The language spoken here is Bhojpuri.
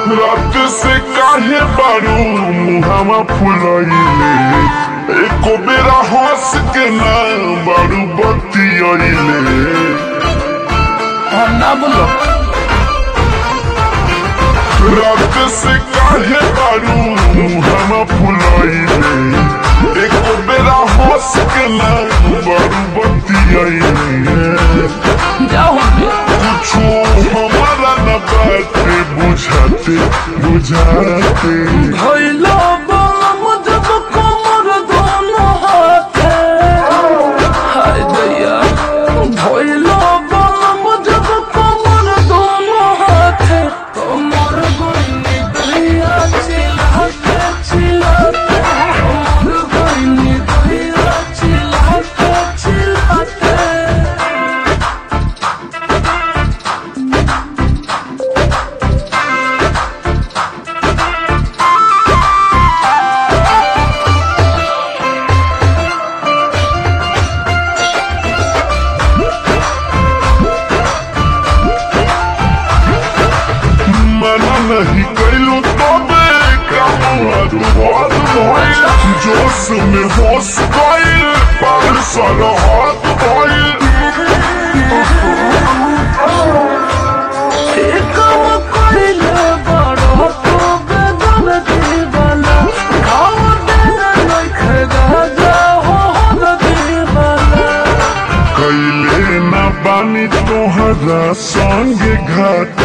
रात से काहे बारू मुहावा फुलैले एको बेरा हंस के ना बारू बतियैले हाँ ना बोलो रात से काहे बारू मुहावा फुलैले एको बेरा हंस के ना बारू बतियैले जाओ बे कुछो हमारा न बाटे बुझाते बुझाते भइलो बम जब कमर दोनों हाथे हाय दैया भइलो बम जब कमर दोनों हाथे कमर गोइनी दैया चिल्लाते चिल्लाते कमर गोइनी दैया चिल्लाते चिल्लाते मना नहीं कैलू तबे कामुआद बात भइल जोश में होश गइल पागल सारा हाथ भइल काम कइले बड़ो तो बेदन दीवाना खाओ देना लइखे गाजा हो हो दीवाना कैले ना बानी तोहरा संग घाट